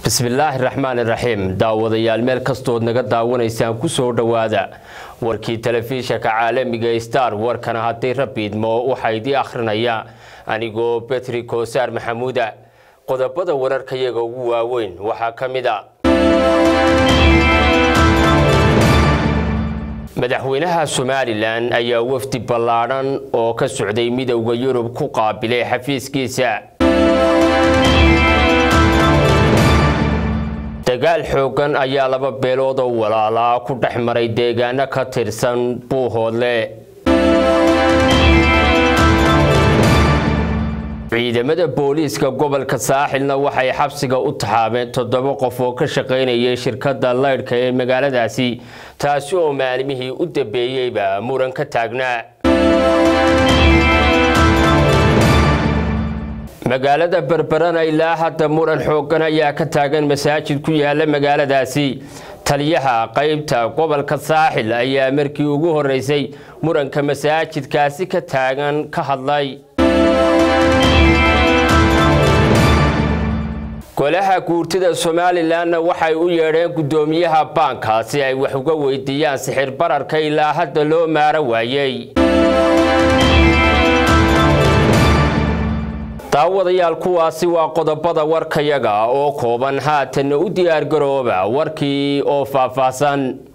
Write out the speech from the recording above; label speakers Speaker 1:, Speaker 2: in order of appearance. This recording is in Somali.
Speaker 1: bismillaahi raxmaan iraxiim daawadayaal meel kastood naga daawanaysaan ku soo dhowaada warkii telefishanka caalamiga star warkana haddii rabiidmo waxaa idii akhrinaya anigoo betri koosaar maxamuuda qodobada wararkayaga ugu waaweyn waxaa ka mid a madaxweynaha somalilan ayaa wafdi ballaadhan oo ka socday midowda yurub ku qaabilay xafiiskiisa dagaal xooggan ayaa laba beelood oo walaalaa ku dhex maray deegaano ka tirsan buuhoodle ciidamada booliiska gobolka saaxilna waxay xabsiga u taxaabeen toddoba qof oo ka shaqaynayay shirkadda laydhka ee magaaladaasi taasi oo maalimihii u dambeeyeyba muran ka taagnaa magaalada berberana ilaa hadda muran xooggan ayaa ka taagan masaajid ku yaala magaaladaasi taliyaha qaybta gobolka saaxil ayaa markii ugu horeysay muranka masaajidkaasi ka taagan ka hadlay golaha guurtida somalilanna waxay u yeedheen guddoomiyaha baanka si ay wax uga weydiiyaan sixir bararka ilaa hadda loo maaro waayey daawadayaal kuwaasi waa qodobada warkayaga oo kooban haatanna u diyaargarooba warkii oo faahfaahsan